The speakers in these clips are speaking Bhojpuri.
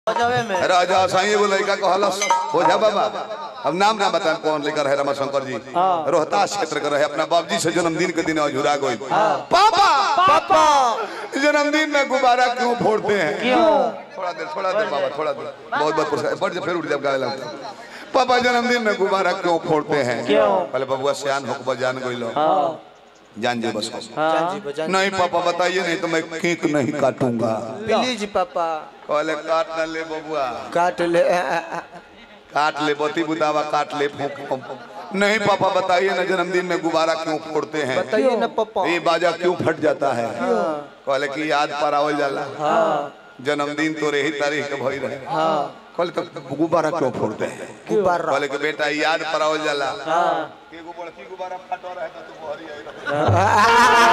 बजावे में राजा साईं एगो लड़का कहलस ओझा बाबा अब नाम ना बताएं कौन लड़का रहे रमा शंकर जी रोहतास क्षेत्र के रहे अपना बाबूजी से जन्मदिन के दिन अझुरा गई पापा पापा जन्मदिन में गुब्बारा क्यों फोड़ते हैं क्यों थोड़ा देर थोड़ा देर बाबा थोड़ा देर बहुत बहुत पुरस्कार बढ़ जा फिर उठ जब गाने लगता है। पापा जन्मदिन में गुब्बारा क्यों फोड़ते हैं क्यों? पहले बबुआ सियान होकर जान गई लो हाँ जान जे बस हाँ नहीं पापा बताइए नहीं तो मैं केक नहीं काटूंगा प्लीज पापा कहले काट न ले बबुआ काट ले काट ले बत्ती बुदावा काट ले फूक फूक। नहीं पापा बताइए ना जन्मदिन में गुब्बारा क्यों फोड़ते हैं बताइए ना पापा ये बाजा क्यों फट जाता है कहले कि याद पर आवल जाला जन्मदिन तो रही तारीख के भई रहे कहले तो गुब्बारा क्यों फोड़ते हैं गुब्बारा कहले कि बेटा याद पर आवल जाला एगो बड़की गुब्बारा फटो रहे तो तू बहरी आई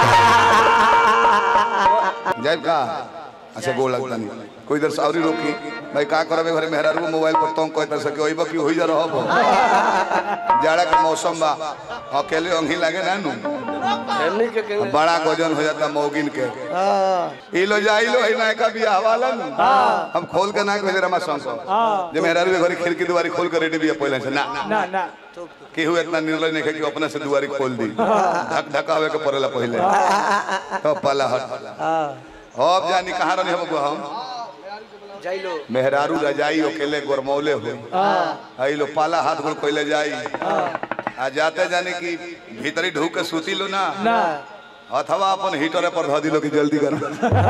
रहे। जाइब का अच्छा गोल लगता नहीं कोई इधर सावरी रोकी भाई का करबे घरे मेहरारू मोबाइल पर तों कहता सके ओइबा की होई जा रहब जाड़ा के मौसम बा अकेले अंगी लागे ना नु हमनी के के बड़ा गजन हो जाता मौगिन के ई लो जाई लो है ना का बियाह वाला नु हम खोल के ना कहे रमा शंकर जे मेहरारू के घरे खिड़की दुआरी खोल के रेडी बिया पहले से ना ना ना केहू इतना निर्णय नहीं है कि अपने से दुआरी खोल दी ढक ढकावे के पड़ेला पहले तो पाला हट अब जानी कहाँ रहनी हम हम जाइलो मेहरारू रजाई अकेले गोरमौले हो आई लो पाला हाथ गोल कोइले जाई आ जाते जाने की भीतरी ढूक के सूती लो ना ना अथवा अपन हीटर पर धऽ दिलो कि जल्दी कर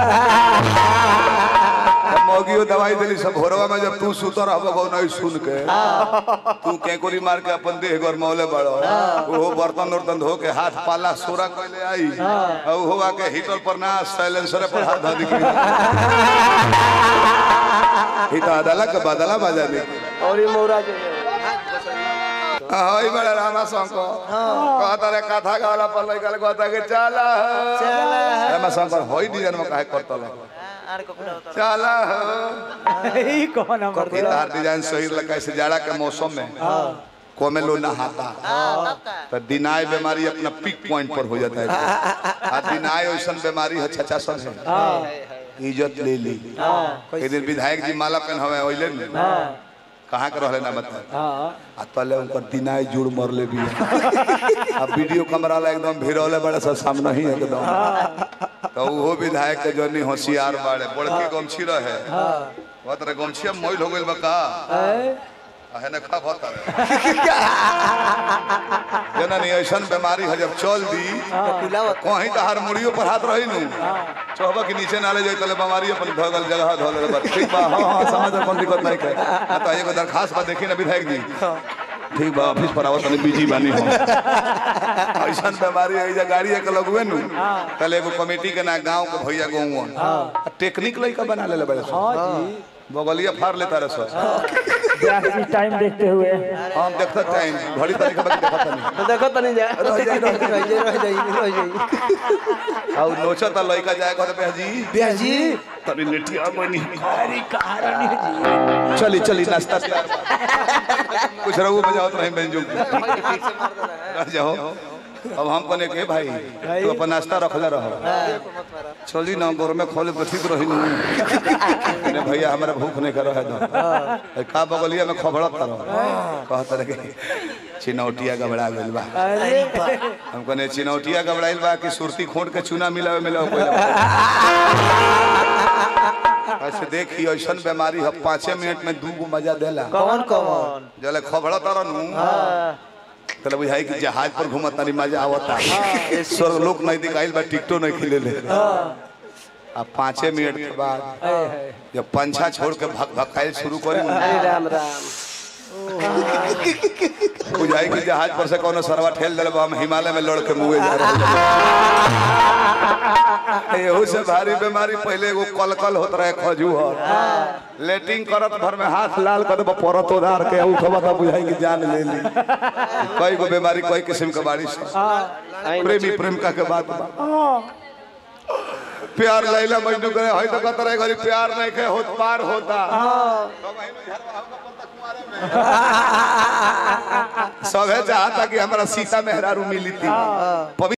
मौगियो दवाई दिली सब भोरवा में जब तू सुत रहबो गो नहीं सुन के तू केकोरी मार के अपन देह गरमौले बड़ो ओहो बर्तन उर्तन धो के हाथ पाला सोरा कइले आई और ओहो आके हीटर पर ना साइलेंसर पर हाथ धऽ दी ही तो अदला के बदला बजा दी और ये मोरा जो हई बड़ा रामा शंकर कहता रे कथा गाला पर लइका कहता के चला चला रामा शंकर हई डिजाइन में काहे करतल आर को पूरा होता चला हो ई कौन नंबर ये तार डिजाइन सही लगा ऐसे जाड़ा के मौसम में कोमे लो नहाता तो दिनाय बीमारी अपना पीक पॉइंट पर हो जाता है आ दिनाय ऐसा बीमारी है छचा सन है इज्जत ले ली एक दिन विधायक जी माला पहनावे ओइले न कहाँ के रहले ना बता हां आ तले उनकर दिनाय जुड़ मरले भी आ वीडियो कैमरा ला एकदम भिरौले बड़े सा सामने ही एकदम तो वो विधायक के जनी होशियार बाड़े बड़के गमछी रहे बहुत रे गमछी अब मोइल हो गइल बा का आहे ना खा बहुत जना नहीं ऐसा बीमारी है जब चल दी पिलावत कहीं तो हर मुड़ियों पर हाथ रही नु चौबा के नीचे नाले जाई तले बीमारी अपन धगल जगह धोले बा ठीक बा हां हां समझ कोई दिक्कत नहीं है आ तो एगो दरखास्त बा देखी ना विधायक जी ठीक बा ऑफिस पर आवत नहीं बिजी बानी हो ऐसा बीमारी है जा गाड़ी एक लगवे नु तले एगो कमेटी के ना गांव के भैया गांव टेक्निक लइका बना लेले बड़े हां जी बगलिया फाड़ लेता रहे सर ब्यासी टाइम देखते हुए हम देखता टाइम घड़ी तरीके बाकी देखता नहीं तो देखो तो नहीं जा रह जाई रह जाई रह जाई रह जाई और नोचा ता लइका जाए कहते पे जी ब्याजी तनी नेटिया बनी अरे कहानी जी चली चली नाश्ता तैयार बा। कुछ रहू बजाओ तो नहीं बेंजो रह जाओ अब हम कने के भाई तू अपन नाश्ता रखले रहो चली ना घर में खोले तो ठीक रही नहीं भैया हमारा भूख नहीं कर रहा है का बगलिया में खबड़त रहो कहत रहे चिनौटिया गबड़ा गइल बा अरे हम कने चिनौटिया गबड़ाइल बा कि सुरती खोट के चूना मिलावे मिलावे कोई ऐसे देखी ऐसा बीमारी है पाँचे मिनट में दू गो मजा देला कौन कौन जले खबड़ा तरनु तले बुझाई कि जहाज पर घूमत तारी मजा आवता स्वर्ग लोक नहीं दिखाइल बा टिकटो नहीं खिले ले आ पाँचे मिनट के बाद जब पंछा छोड़ के भक भकाइल शुरू करी अरे राम राम बुझाई कि जहाज पर से कोनो सरवा ठेल दिल हम हिमालय में लड़ के मुए जा रहे एहू से भारी बीमारी पहले एगो कलकल होत रहे खजूहर लेटिंग करत भर में हाथ लाल कर दब परत उधार के उठबा त बुझाई कि जान ले ली कई गो बीमारी कई किस्म के बारिश प्रेमी प्रेमिका के बात बा प्यार लैला मजनू करे हई तो कहत रहे घरी प्यार नहीं के होत पार होता सभे चाहता कि हमारा सीता मेहरारू मिली थी